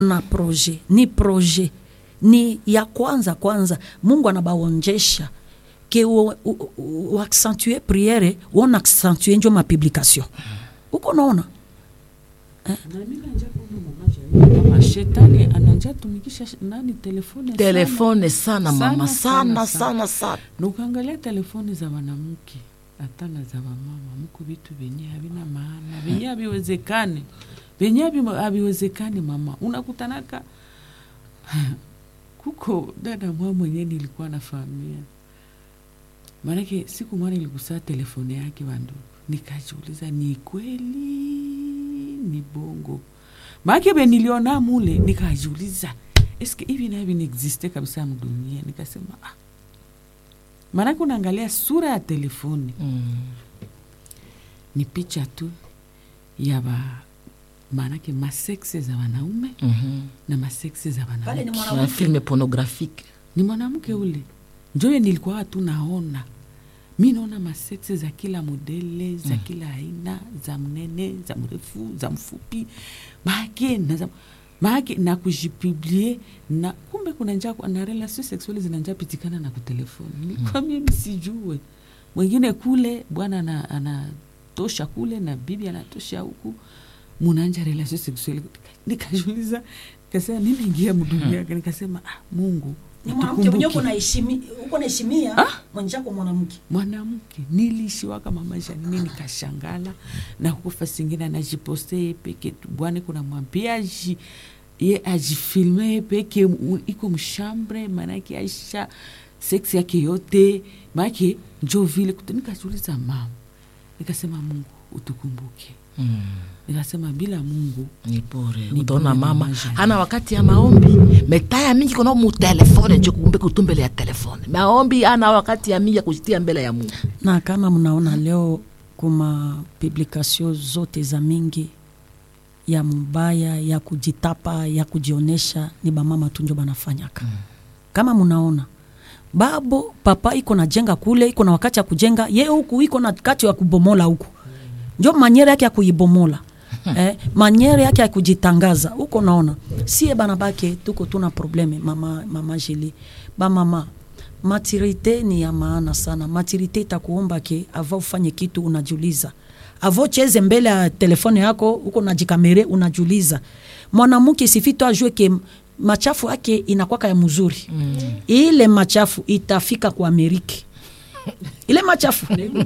na proje ni proje ni ya kwanza kwanza mungu anabaonjesha ke uaccentue priere wona accentue njo mapublication uko naona Mama shetani ananja tumikisha sh- nani telefone telefone sana mama Sana, sana sana, sana sana na ukaangalia telefoni za wanamke hata na za wamama muko vitu vyenye havina maana vyenye haviwezekani vyenye havi- haviwezekani mama unakutanaka kuko dada mwa mwenyewe nilikuwa nafahamia maanake siku mwana iligusaa telefoni yake wandugu nikajiuliza ni kweli ni bongo maake be niliona mule nikajiuliza eske hivi na hivi niexiste kabisa mdunia nikasema ah. maanake unaangalia sura ya telefoni mm. ni picha tu ya ba maanake maseksi za wanaume mm na maseksi za Pale ni wanawake -hmm. filme pornographique ni mwanamke ule njoye nilikuwa tu naona mi naona maseksi za kila modele za kila aina za mnene za mrefu za mfupi maake na za maake na kujipiblie na kumbe kuna njaa na relation sexuelle zinanja pitikana na kutelefoni nilikuwa mimi sijue mwingine kule bwana ana- anatosha kule na bibi anatosha huku munanja relation sexuelle nikajuliza nikasema nimeingia mdunia nikasema ah, mungu ni mwanamke mwenyewe utukumbuke. uko naheshimi- uko naheshimia mwenjako mwanamke mwanamke nilishiwaka mamasha nini nikashangala na kufa singine anajiposte ye peke tu bwana kuna mwambia aji ye ajifilme ye peke u- iko mshambre maanake aisha seksi yake yote maanake njo vile kutu- nikajiuliza mama nikasema mungu utukumbuke mm. nikasema bila mungu ni bure Ni utaona bure mama mama Jeanne. hana wakati ya maombi metaya mingi kono mutelefone njo kumbe kutumbele ya telefone maombi ana wakati ya mingi ya kujitia mbele ya mungu na kama mnaona leo kuma publikasio zote za mingi ya mubaya ya kujitapa ya kujionesha ni bamama tu njo banafanyaka mm. kama mnaona babo papa iko na jenga kule iko na wakati ya kujenga ye huku iko na kati ya kubomola huku njo manyere yake ya kuibomola eh, manyere yake ya kujitangaza huko naona sie bana bake tuko tuna probleme mama, mama jili bamama maturite ni ya maana sana maturite itakuomba ke ava ufanye kitu unajuliza avo cheze mbele ya telefone yako huko najikamere unajuliza mwanamke sifito ajue ke machafu yake inakwaka ya mzuri mm. ile machafu itafika kwa ameriki ile machafu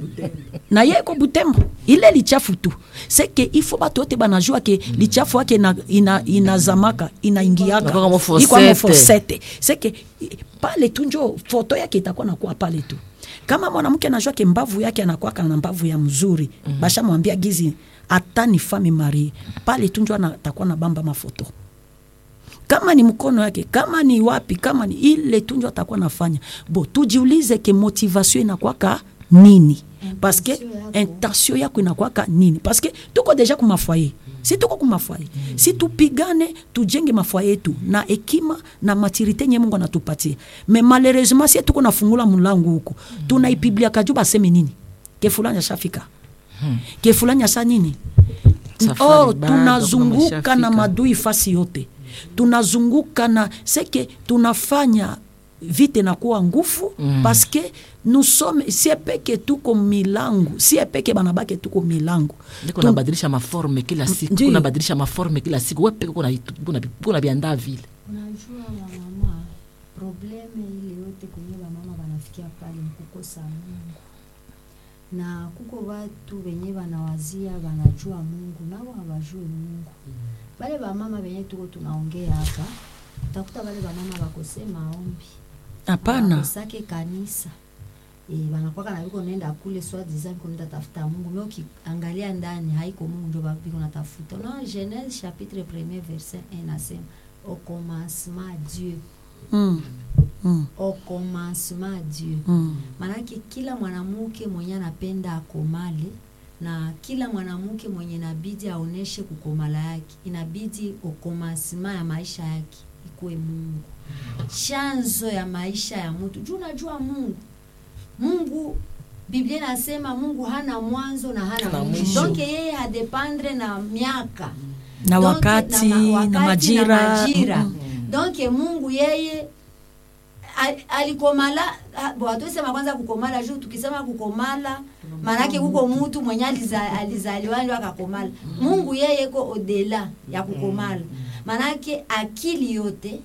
na ye iko butembo ile lichafu tu seke ifo batu yote banajua ke lichafu yake ina, ina, inazamaka inaingiaka Inakuwa kama Iko kama fosete. fosete seke i- pale tu njo foto yake itakuwa nakuwa pale tu kama mwanamke anajua ke mbavu yake anakwaka na mbavu ya mzuri mm-hmm. bashamwambia gizi hata ni fami marie pale tu njo atakuwa na bamba mafoto kama ni mkono yake kama ni wapi kama ni ile tu njo atakuwa nafanya bo tujiulize ke motivation inakwaka nini paske intention yako inakwaka nini paske tuko deja kumafoye si tuko kumafoye si tupigane tujenge mafoye yetu na hekima na maturite nye mungu anatupatia me malheureusement si tuko nafungula mlango huko tunaipiblia kaju baseme nini ke fulani ashafika ke fulani asa nini Safari oh, bado tunazunguka kama na ishafika. madui fasi yote tunazunguka na seke tunafanya vite na kuwa nguvu mm. paske nusome sie peke tuko milango sie peke banabake tuko milango niko Tu- nabadilisha maforme kila siku Ndiyo. kunabadilisha maforme kila siku wepeke kuna biandaa vile unajua wamama probleme ile yote kwenye wamama wanafikia pale ni kukosa mungu na kuko watu wenye wanawazia wanajua mungu nao hawajue mungu bale wamama wenye tuko tunaongea hapa utakuta bale wamama bakose maombi hapana bakosake kanisa e, wanakwaka na viko nenda kule swadiza viko nenda tafuta mungu me ukiangalia ndani haiko mungu ndio ba- viko natafuta unaona genese chapitre premier verset 1 nasema au commencement dieu mm. Mm. au commencement dieu Mm. maanake kila mwanamke mwenye anapenda akomale na kila mwanamke mwenye inabidi aoneshe kukomala yake inabidi okomansima ya maisha yake ikuwe mungu chanzo ya maisha ya mtu juu unajua mungu mungu biblia inasema mungu hana mwanzo na hana Na mwisho mwisho. donc yeye hadependre na miaka Na Donc, wakati, na, ma- na wakati, majira. na majira. Mm. donc mungu yeye al- alikomala ah, bo hatusema kwanza kukomala juu tukisema kukomala maanake kuko mutu mwenye aliza, alizaliwa ndio akakomala mungu yeye ko odela ya kukomala maanake akili yote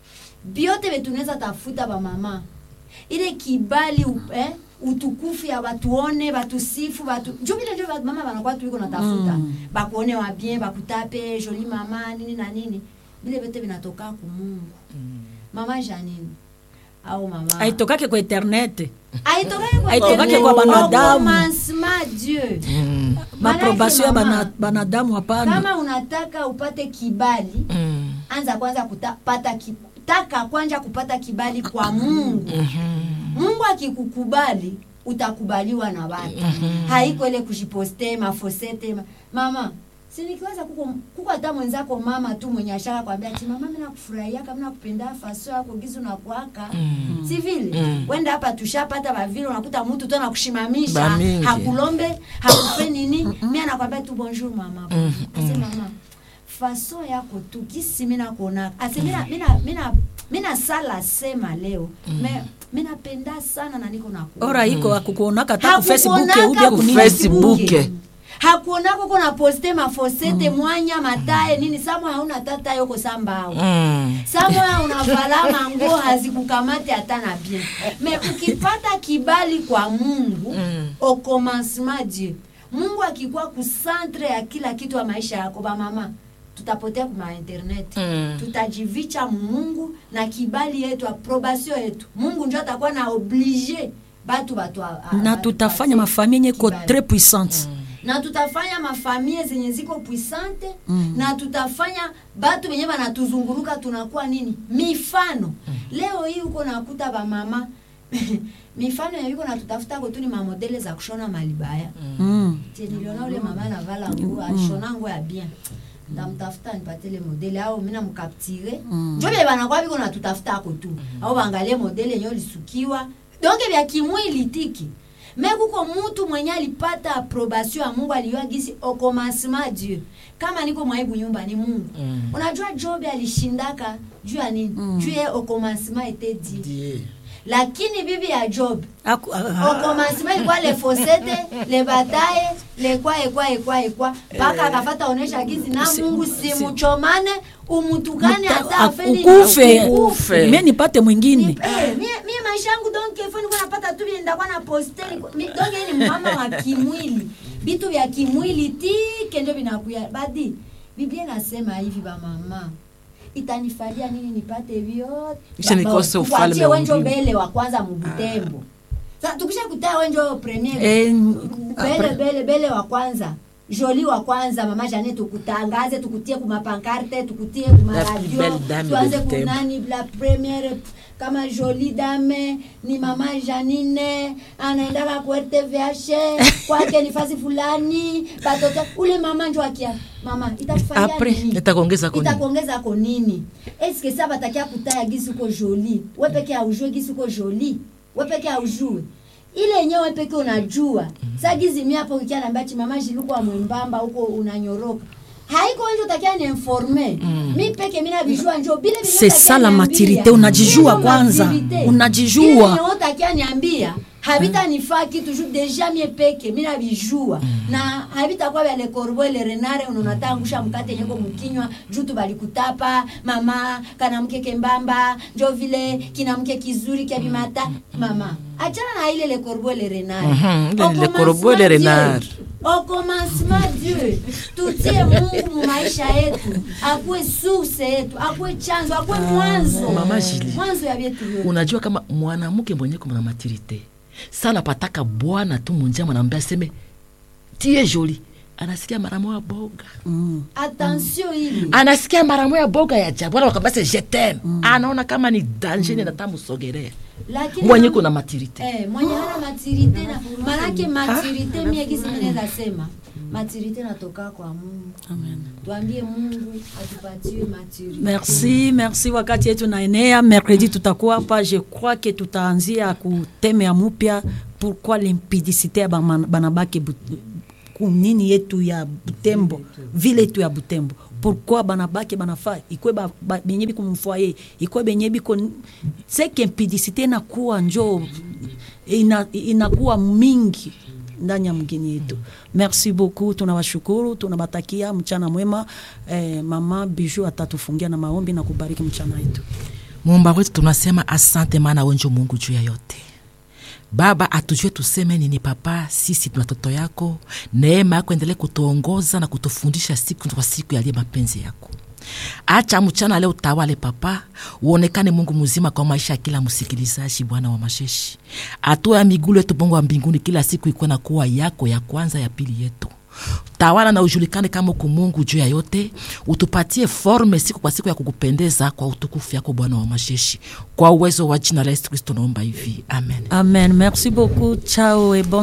byote betunaweza tafuta bamama ile kibali u- eh, utukufu ya batuone batusifu batu njo vile njo ba- mama banakuwa tuiko natafuta Mm. bakuone wa bien bakutape joli mama nini na nini vile vyote vinatoka kumungu mama janini au mama aitokake kwa internet aitokake kwa Aitokake Internet. kwa banadamu. Au commencement Dieu maprobation ya mama, bana- banadamu hapana kama unataka upate kibali Mm. anza kwanza kupata ki, taka kwanza kupata kibali kwa mungu mungu akikukubali utakubaliwa na watu haiko ile kujiposte mafosete ma, mama sinikiwaza kuko kuko hata mwenzako mama tu mwenye ashaka kwambia ati mama mimi nakufurahia kama nakupenda faso yako gizu na kwaka si vile Mm. wenda hapa tushapata bavile unakuta mtu tu anakushimamisha Bamingi. hakulombe hakufe nini mimi anakwambia tu bonjour mama ase mama faso yako tu kisi mina kuona ase mina mina mina mina sala sema leo me mina penda sana na niko na ora iko akukuonaka ta ku facebook Hakukuonaka ubia ku kunini Facebook. hakuonako kona poste mafosete mwanya mataye nini samwe hauna tata yoko sambao Mm. samwe unavala manguo hazikukamate hata na bien me ukipata kibali kwa mungu Mm. au commencement dieu mungu akikuwa kusantre ya kila kitu ya maisha yako bamama tutapotea kuma internet Mm. tutajivicha mungu na kibali yetu aprobation yetu mungu njo atakuwa na oblige batu batu a- a- na batu tutafanya batu- mafamie yenye ko kibali. tres puissante na tutafanya mafamie zenye ziko puissante mm. na tutafanya batu wenye banatuzunguruka tunakuwa nini mifano mm. leo hii uko nakuta bamama mifano yaviko natutafuta kotuni mamodele za kushona malibaya Mm. Tie niliona ule mama anavala nguo alishona nguo ya bien ndamtafuta nipate ile modele au mina mkaptire Mm. njo vye banakuwa viko natutafuta ako tu au bangalie modele yenye olisukiwa donke vya kimwili tiki me kuko mutu mwenye alipata aprobation ya mungu aliyua gisi au commencement dieu kama niko mwaibu nyumba ni mungu Mm. unajua job alishindaka juu ya nini Mm. juu ye au commencement ete die Die. lakini bibi ya job Aku- ah, au ah, commencement ilikuwa le fosete le bataye le kwa ekwa ekwa ekwa mpaka akafata onesha gizi na si- mungu simuchomane umutukane muta- hata afeni ukufe Ukufe. mie nipate mwingine Eh, mie mie maisha yangu donc ifo nilikuwa napata tu vile ndakuwa na poste mi- donc yeye ni mama wa kimwili vitu vya kimwili tike ndio vinakuya badi biblia inasema hivi bamama itanifalia nini nipate vyote Kisha nikose ufalme Kuachie wa wenjo mbingu. mbele wa kwanza mubutembo sasa tukisha kutaa wenjo premier Eh, bele bele bele wa kwanza joli wa kwanza mama jane tukutangaze tukutie kumapankarte tukutie La plus kumaradio belle dame tuanze de Butembo. kunani la premiere kama joli dame ni mama janine anaendaka ku rtvh kwake ni fasi fulani batoto ule mama njo akia mama itakufalia Après, nini itakuongeza kwa nini? itakuongeza ko nini eske sa batakia kutaya gisi uko joli we peke aujue gisi uko joli we peke aujue ile yenyewe peke unajua sa gizi mi hapo ukia nambia chi mama jilukwa mwembamba huko unanyoroka haiko njo takia niinforme mi peke mina vijua njo bile vile C'est takia ça la niambia. maturité, unajijua Ndio kwanza, maturité. unajijua. Ile yenye wewe takia niambia havitanifaa kitu juu deja mie peke mina vijua na havitakuwa vya le corbeau le renare unonata angusha mkate nyeko mkinywa juu tu balikutapa mama kana mke kembamba njo vile kina mke kizuri kya bimata mama achana na ile le corbeau le renare Mhm, ile Au le corbeau le commencement renard. Dieu. Au commencement Dieu tutie Mungu mu maisha yetu akuwe source yetu akuwe chanzo akuwe mwanzo Mama Julie. mwanzo ya vyetu vyote unajua kama mwanamke mwenye kuna maturite sana pataka bwana tu munjia mwanaambia aseme tie joli anasikia mara moya boga mm. attention ili anasikia mara moya boga ya jabu wala wakabase jetem anaona kama ni danger mm. natamusogelea lakini mwenye kuna maturite eh, mwenye hana maturite na manake maturite mie gisi minaweza sema maturite natoka kwa Mungu Amen. tuambie Mungu atupatie maturite merci merci wakati yetu naenea mercredi tutakuwa hapa je crois que tutaanzia ku teme ya mupya pourquoi limpidicité ya bama- banabake bu- kunini yetu ya butembo vile yetu ya butembo pourquoi banabake banafa ikwe ba- ba- benye biko mfoye ikwe benye biko seke impidicité inakuwa njo ina, inakuwa mingi ndani ya mgini yetu merci beaucoup tunawashukuru tunabatakia mchana mwema eh, mama biju atatufungia na maombi na kubariki mchana yetu muumba wetu tunasema asante maana wenjo mungu juu ya yote baba atujue tuseme nini papa sisi tuna watoto yako neema yako endelee kutuongoza na kutufundisha siku kwa siku yaliye mapenzi yako acha mchana leo utawale papa uonekane mungu mzima kwa maisha ya kila msikilizaji bwana wa masheshi hatua ya migulu yetu bongo wa mbinguni kila siku ikuwe na kuwa yako ya kwanza ya pili yetu tawala na ujulikane kama uko mungu juu ya yote utupatie forme siku kwa siku ya kukupendeza kwa utukufu yako bwana wa masheshi kwa uwezo wa jina la yesu kristo naomba hivi amen amen merci beaucoup ciao et bon